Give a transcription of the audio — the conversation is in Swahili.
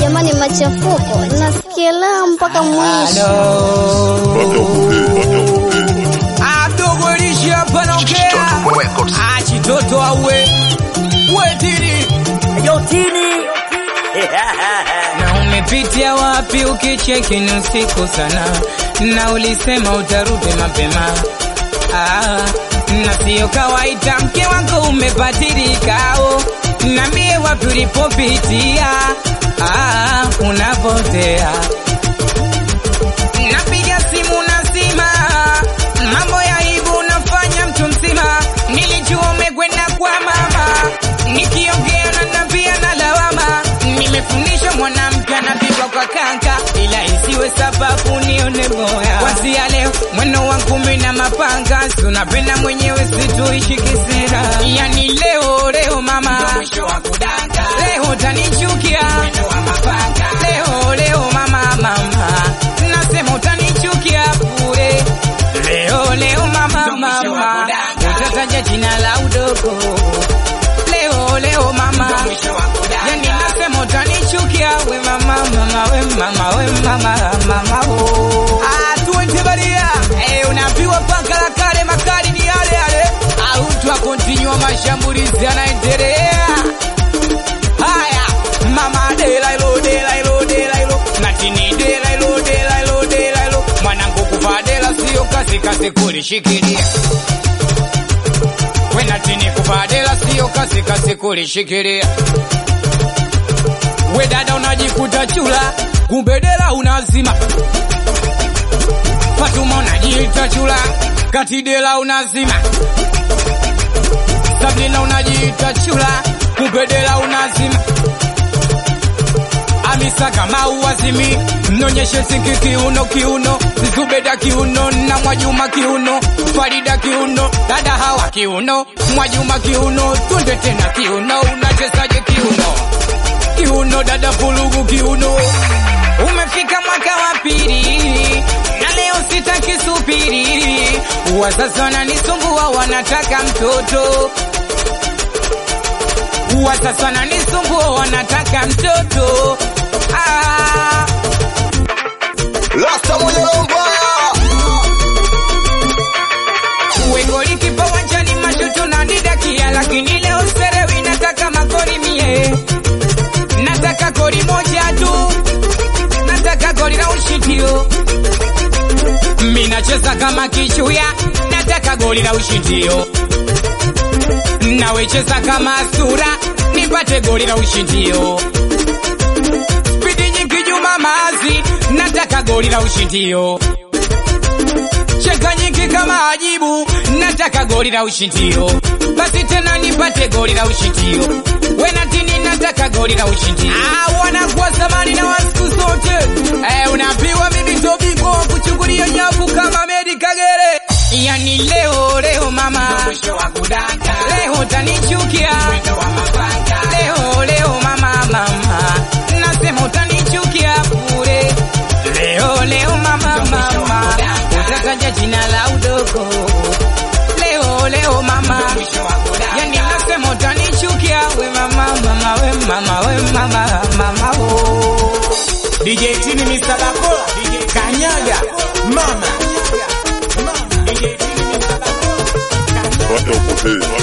jamani, machafuko nasikia la mpaka mwisho. adogolisha hapa naongea achitoto awe wetiri na umepitia wapi ukicheki ni usiku sana na ulisema utarudi mapema ah, na siyo kawaida mke wako umepatirikao na mie wapi ulipopitia ah, unapotea napiga simu nasima mambo ya aibu unafanya mtu mzima nilijua umekwenda kwa mama nikiongea na nambia na lawama nimefundisha mwanamke anapigwa kwa kaka ila isiwe sababu nione boya kwanzia leo mweno wa ngumi na mapanga tunapenda mwenyewe situishi kisira yani leo leo mama leo utanichukia leo leo mama mama nasema utanichukia bure leo leo mama mama utataja jina la udogo leo leo mama yani nasema utanichukia we mama mama we mama we mama mama oh. ah tuende baria eh unaambiwa paka la kale makali ni yale yale au twa continue mashambulizi yanaendelea haya mama dela ilo dela ilo dela ilo natini dela ilo dela ilo dela ilo mwanangu kuvaa dela sio kazi kazi kulishikilia we natini kuvaa dela sio kazi kazi kulishikilia we dada unajikuta chula kumbe dela unazima Fatuma unajiita chula kati dela unazima Sabrina unajiita chula kumbe dela unazima Amisa kama uwazimi mnonyeshe sinki kiuno kiuno Zubeda kiuno na Mwajuma kiuno Farida kiuno dada hawa kiuno Mwajuma kiuno tunde tena kiuno unachezaje kiuno kiuno dada pulugu kiuno umefika mwaka wa pili na leo sitaki subiri wazazi wananisumbua wanataka mtoto wazazi wananisumbua wanataka mtoto ah. Rasta mwenye roho mbaya. Wegoli kipa wanjani mashutu na didakia, lakini leo serewi nataka magoli mie, nataka goli moja tu, nataka goli la ushindio. Mi nacheza kama kichuya, nataka goli la ushindio. Nawecheza kama sura, nipate goli la ushindio. Spidi nyingi Juma Mazi, nataka goli la ushindio cheka nyingi kama ajibu, nataka goli la ushindio. Basi tena nipate goli la ushindio. Wenatini nataka goli la ushindio. Ah, wanakuwa zamani na wasiku zote. Eh, unaambiwa mimi ndo bingwa wa kuchungulia nyavu kama Medi Kagere. Yani leo leo mama, leo utanichukia. Leo leo mama mama, nasema utanichukia bure. Leo leo mama mama, utataja jina la udogo. Leo leo mama, yani nasema utanichukia we mama mama we mama we mama mama oh. DJ Tini Mr. Bakola Kanyaga Mama DJ Tini Mr. Bakola Pata upotee.